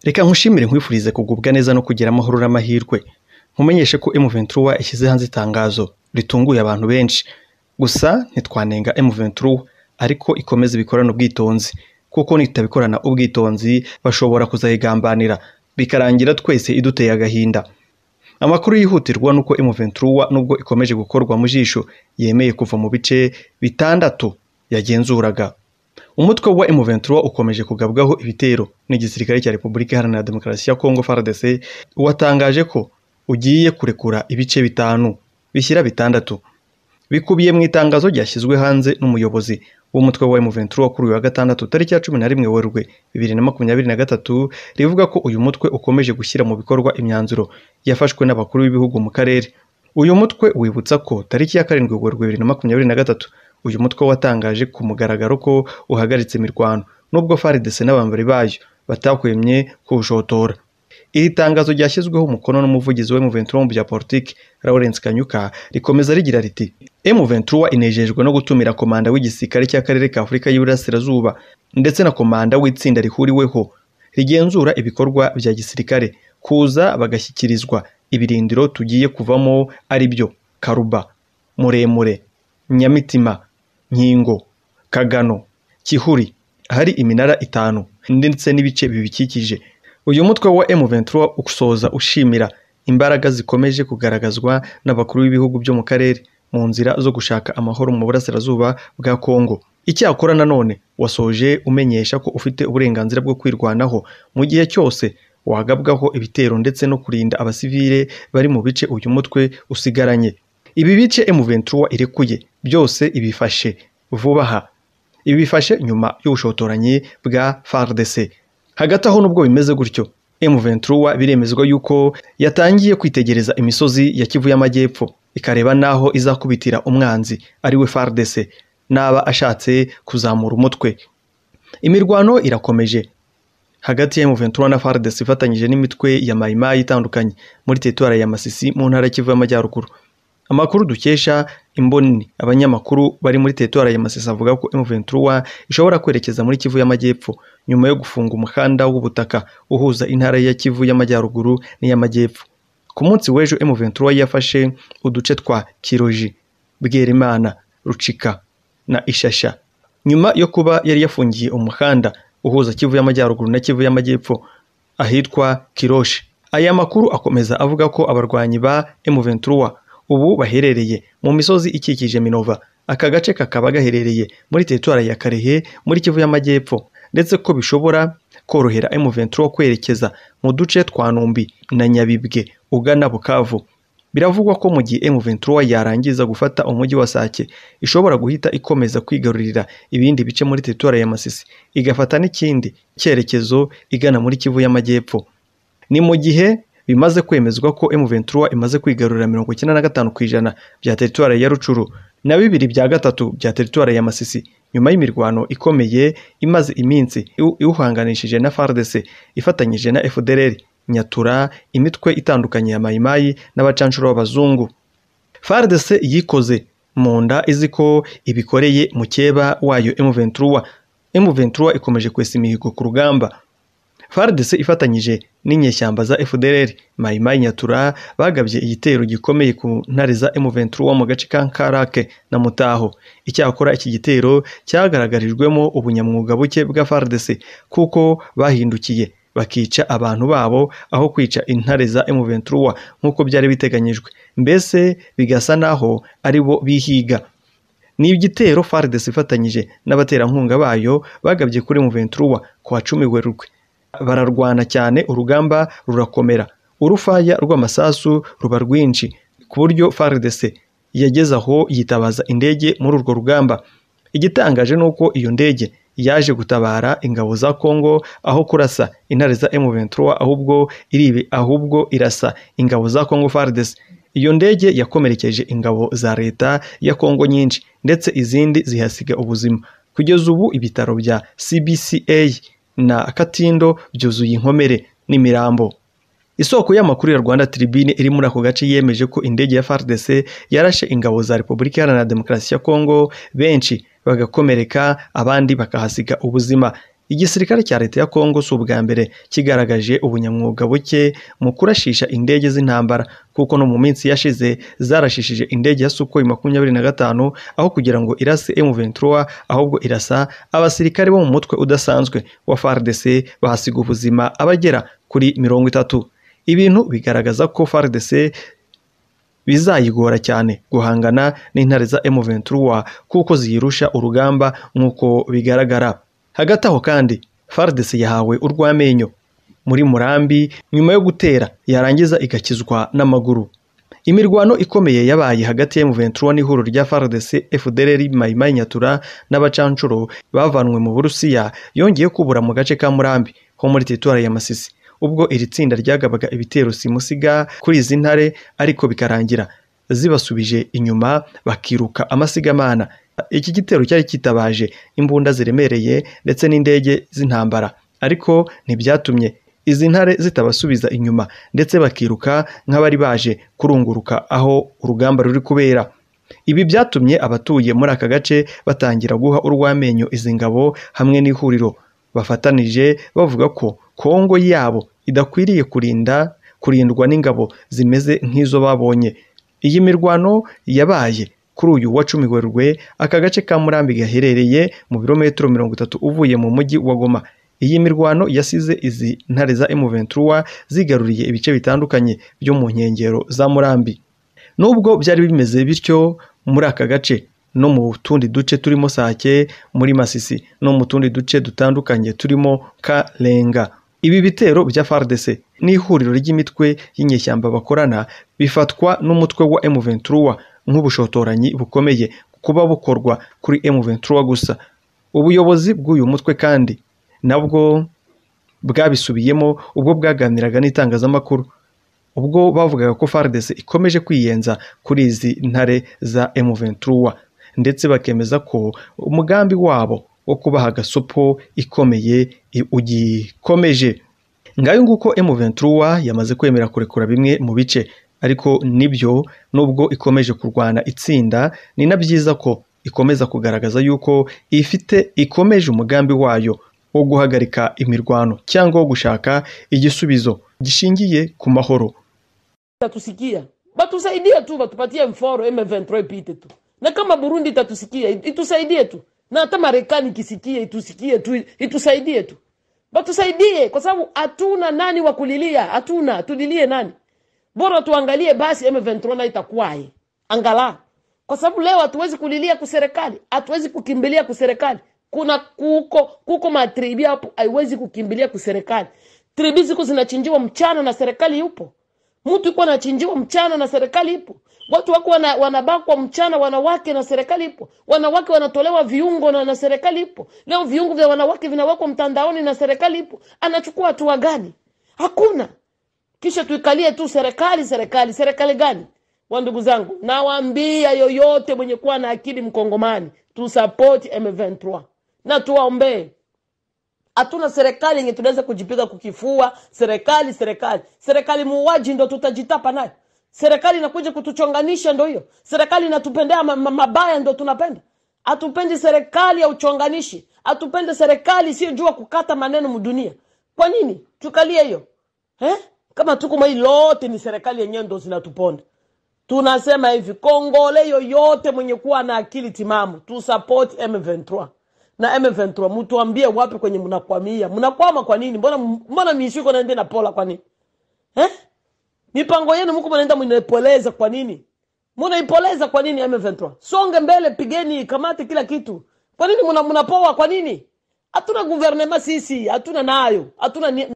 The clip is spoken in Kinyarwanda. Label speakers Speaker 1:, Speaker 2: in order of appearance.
Speaker 1: Reka nkushimire nkwifurize kugubwa neza no kugira amahoro n'amahirwe nkumenyeshe ko M23 ishyize hanze itangazo ritunguye abantu benshi gusa ntitwanenga M23 ariko ikomeze ibikorane ubwitonzi kuko nitabikorana ubwitonzi bashobora kuzayigambanira bikarangira twese iduteye agahinda amakuru yihutirwa nuko M23 nubwo ikomeje gukorwa mu jisho yemeye kuva mu bice bitandatu yagenzuraga umutwe wa M23 ukomeje kugabwaho ibitero n'igisirikare cya Repubulika Iharanira Demokarasi ya Kongo FARDC watangaje ko ugiye kurekura ibice bitanu bishyira bitandatu bikubiye mu itangazo ryashyizwe hanze n'umuyobozi w'umutwe wa M23 kuri uyu wa gatandatu tariki ya cumi na rimwe Werurwe bibiri na makumyabiri na gatatu rivuga ko uyu mutwe ukomeje gushyira mu bikorwa imyanzuro yafashwe n'abakuru b'ibihugu mu karere uyu mutwe wibutsa ko tariki ya karindwi Werurwe bibiri na makumyabiri na gatatu uyu mutwe watangaje ku mugaragaro ko uhagaritse imirwano nubwo FARDC n'abambari bayo batahwemye kuwushotora iri tangazo ryashyizweho umukono n'umuvugizi wa M23 mu bya politiki Lawrence Kanyuka rikomeza rigira riti M23 inejejwe no gutumira komanda w'igisirikare cy'akarere ka Afurika y'Iburasirazuba ndetse na komanda w'itsinda rihuriweho rigenzura ibikorwa bya gisirikare kuza bagashyikirizwa ibirindiro tugiye kuvamo ari byo Karuba Muremure Nyamitima Nkingo Kagano Kihuri hari iminara itanu ndetse n'ibice bibikikije uyu mutwe wa M23 usoza ushimira imbaraga zikomeje kugaragazwa n'abakuru b'ibihugu byo mu karere mu nzira zo gushaka amahoro mu burasirazuba bwa Kongo icyakora nanone wasoje umenyesha ko ufite uburenganzira bwo kwirwanaho mu gihe cyose wagabwaho ibitero ndetse no kurinda abasivile bari mu bice uyu mutwe usigaranye ibi bice M23 irekuye byose ibifashe vuba aha ibifashe nyuma y'ubushotoranyi bwa FARDC hagati aho nubwo bimeze gutyo M23 biremezwa yuko yatangiye kwitegereza imisozi ya Kivu y'Amajyepfo ikareba naho izakubitira umwanzi ari we FARDC naba ashatse kuzamura umutwe imirwano irakomeje hagati ya M23 na FARDC ifatanyije n'imitwe ya Mayimayi itandukanye muri teritwari ya Masisi mu ntara ya Kivu y'Amajyaruguru amakuru dukesha imboni abanyamakuru bari muri teritwari ya Masisi avuga ko M23 ishobora kwerekeza muri Kivu y'Amajyepfo nyuma yo gufunga umuhanda w'ubutaka uhuza intara ya Kivu y'Amajyaruguru n'iy'Amajyepfo ku munsi w'ejo M23 yafashe uduce twa Kiroji Bwerimana Rucika na Ishasha nyuma yo kuba yari yafungiye umuhanda uhuza Kivu y'Amajyaruguru na Kivu y'Amajyepfo ahitwa Kiroshi aya makuru akomeza avuga ko abarwanyi ba M23 ubu baherereye mu misozi ikikije Minova aka gace kakaba gaherereye muri teritwari ya Karehe muri Kivu y'Amajyepfo ndetse ko bishobora korohera M23 kwerekeza mu duce twa Numbi na Nyabibwe ugana Bukavu biravugwa ko mu gihe M23 yarangiza gufata umujyi wa Sake ishobora guhita ikomeza kwigarurira ibindi bice muri teritwari ya Masisi igafata n'ikindi cyerekezo igana muri Kivu y'Amajyepfo ni mu gihe bimaze kwemezwa ko M23 imaze kwigarurira mirongo icyenda na gatanu ku ijana bya teritwari ya Rucuru na bibiri bya gatatu bya teritwari ya Masisi nyuma y'imirwano ikomeye imaze iminsi iwuhanganishije na FARDC ifatanyije na FDLR Nyatura imitwe itandukanye ya Mayimayi n'abacanshuro b'abazungu FARDC yikoze mu nda izi ko ibikoreye mukeba wayo M23 M23 ikomeje kwesa imihigo ku rugamba FARDC ifatanyije n'inyeshyamba za FDLR Mayimayi Nyatura bagabye igitero gikomeye ku ntare za M23 mu gace ka Karake na Mutaho icyakora iki gitero cyagaragarijwemo ubunyamwuga buke bwa FARDC kuko bahindukiye bakica abantu babo aho kwica intare za M23 nk'uko byari biteganyijwe mbese bigasa naho ari bo bihiga ni igitero FARDC ifatanyije n'abaterankunga bayo bagabye kuri M23 ku wa 10 Werurwe bararwana cyane urugamba rurakomera urufaya rw'amasasu ruba rwinshi ku buryo FARDC yageze aho yitabaza indege muri urwo rugamba igitangaje ni uko iyo ndege yaje gutabara ingabo za Kongo aho kurasa intare za M23 ahubwo iribe ahubwo irasa ingabo za Kongo FARDC iyo ndege yakomerekeje ingabo za leta ya Kongo nyinshi ndetse izindi zihasiga ubuzima kugeza ubu ibitaro bya CBCA na Katindo byuzuye inkomere n'imirambo isoko y'amakuru ya Rwanda Tribune iri muri ako gace yemeje ko indege ya FARDC yarashe ingabo za Repubulika Iharanira Demokarasi ya Kongo benshi bagakomereka abandi bakahasiga ubuzima igisirikare cya leta ya kongo si ubwa mbere kigaragaje ubunyamwuga buke mu kurashisha indege z'intambara kuko no mu minsi yashize zarashishije indege ya sukoyi makumyabiri na gatanu aho kugira ngo irase M23 ahubwo irasa abasirikare bo mu mutwe udasanzwe wa FARDC bahasiga ubuzima abagera kuri mirongo itatu ibintu bigaragaza ko FARDC bizayigora cyane guhangana n'intare za M23 kuko ziyirusha urugamba nk'uko bigaragara hagati aho kandi FARDC yahawe urw'amenyo muri murambi nyuma yo gutera yarangiza igakizwa n'amaguru imirwano ikomeye yabaye hagati ya M23 n'ihuriro rya FARDC FDLR Maimai Nyatura n'abacancuro bavanwe mu Burusiya yongeye kubura mu gace ka Murambi ho muri teritwari ya Masisi ubwo iri tsinda ryagabaga ibitero simusiga kuri izi ntare ariko bikarangira zibasubije inyuma bakiruka amasigamana iki gitero cyari kitabaje imbunda ziremereye ndetse n'indege z'intambara ariko ntibyatumye izi ntare zitabasubiza inyuma ndetse bakiruka nk'abari baje kurunguruka aho urugamba ruri kubera ibi byatumye abatuye muri aka gace batangira guha urw'amenyo izi ngabo hamwe n'ihuriro bafatanije bavuga ko kongo yabo idakwiriye kurinda kurindwa n'ingabo zimeze nk'izo babonye iyi mirwano yabaye kuri uyu wa cumi werurwe aka gace ka murambi gaherereye mu birometero mirongo itatu uvuye mu mujyi wa goma iyi mirwano yasize izi ntare za M23 zigaruriye ibice bitandukanye byo mu nkengero za murambi nubwo byari bimeze bityo muri aka gace no mu tundi duce turimo sake muri masisi no mu tundi duce dutandukanye turimo karenga ibi bitero bya FARDC n'ihuriro ry'imitwe y'inyeshyamba bakorana bifatwa n'umutwe wa M23 nk'ubushotoranyi bukomeye kuba bukorwa kuri M23 gusa ubuyobozi bw'uyu mutwe kandi nabwo bwabisubiyemo ubwo bwaganiraga n'itangazamakuru ubwo bavugaga ko FARDC ikomeje kwiyenza kuri izi ntare za M23 ndetse bakemeza ko umugambi wabo wo kubaha agasopo ikomeye ugikomeje ngayo nguko M23 yamaze kwemera kurekura bimwe mu bice ariko nibyo nubwo ikomeje kurwana itsinda ni na byiza ko ikomeza kugaragaza yuko ifite ikomeje umugambi wayo wo guhagarika imirwano cyangwa wo gushaka igisubizo gishingiye ku mahoro
Speaker 2: tatusikia batusaidie tu batupatie mforo M23 ipite tu na kama Burundi itatusikia itusaidie tu na hata Marekani ikisikie itusikie tu itusaidie tu batusaidie kwa sababu hatuna nani wa kulilia hatuna tulilie nani bora tuangalie basi M23 na itakuwaje angala kwa sababu leo hatuwezi kulilia kuserikali hatuwezi kukimbilia kuserikali kuna kuko kuko matribi hapo haiwezi kukimbilia kuserikali tribi ziko zinachinjiwa mchana na serikali yupo mtu yuko anachinjiwa mchana na serikali ipo watu wako wana, wanabakwa mchana wanawake na serikali ipo wanawake wanatolewa viungo na, na serikali ipo leo viungo vya wanawake vinawekwa mtandaoni na serikali ipo anachukua hatua gani hakuna kisha tuikalie tu serikali serikali serikali gani wa ndugu zangu nawaambia yoyote mwenye kuwa na akili mkongomani tusapoti M23 na tuwaombee hatuna serikali yenye tunaweza kujipiga kukifua serikali serikali serikali muuaji ndo tutajitapa nayo serikali inakuja kutuchonganisha ndo hiyo serikali inatupendea ma- ma- mabaya ndo tunapenda hatupendi serikali ya uchonganishi hatupendi serikali isiyojua kukata maneno mdunia kwa nini tukalie hiyo eh? kama tuko mwa hii lote ni serikali yenyewe ndo zinatuponda tunasema hivi kongole yoyote mwenye kuwa na akili timamu tu support m23 na m23 mtuambie wapi kwenye mnakwamia mnakwama kwa nini mbona mbona miishiko naende na pola kwa nini eh? mipango yenu mko mnaenda mnaipoleza kwa nini mnaipoleza kwa nini m23 songe mbele pigeni kamate kila kitu kwa nini mna- mnapoa kwa nini hatuna guvernema sisi hatuna nayo hatuna ni-